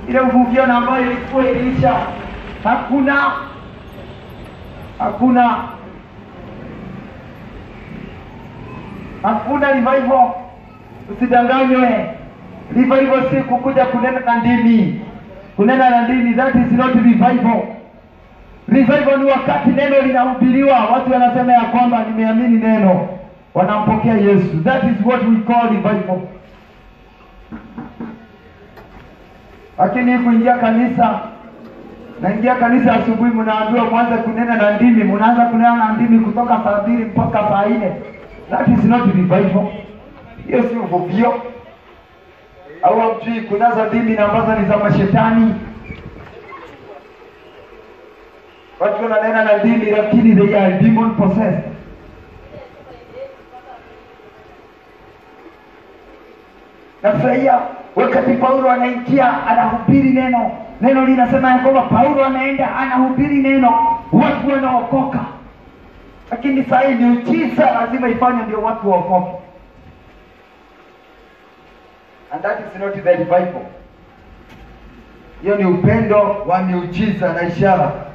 ile uvuvio na ambayo ilikuwa iliisha hakuna hakuna hakuna revival usidanganywe revival si kukuja kunena na ndimi kunena na ndimi that is not revival revival ni wakati neno linahubiriwa watu wanasema ya kwamba nimeamini neno wanampokea yesu that is what we call revival lakini kuingia kanisa naingia kanisa asubuhi mnaambiwa mwanze kunena na ndimi mnaanza kunena na ndimi kutoka saa mbili mpaka saa nne that is not revival hiyo si uvuvio au hamjui kunazo ndimi na ambazo ni za mashetani watu wananena na ndimi lakini they are demon possessed nafurahia wakati paulo anaingia anahubiri neno neno linasema ya kwamba paulo anaenda anahubiri neno watu wanaokoka lakini saa hii miujiza lazima ifanywe ndio watu waokoke and that is not the revival hiyo ni upendo wa miujiza na ishara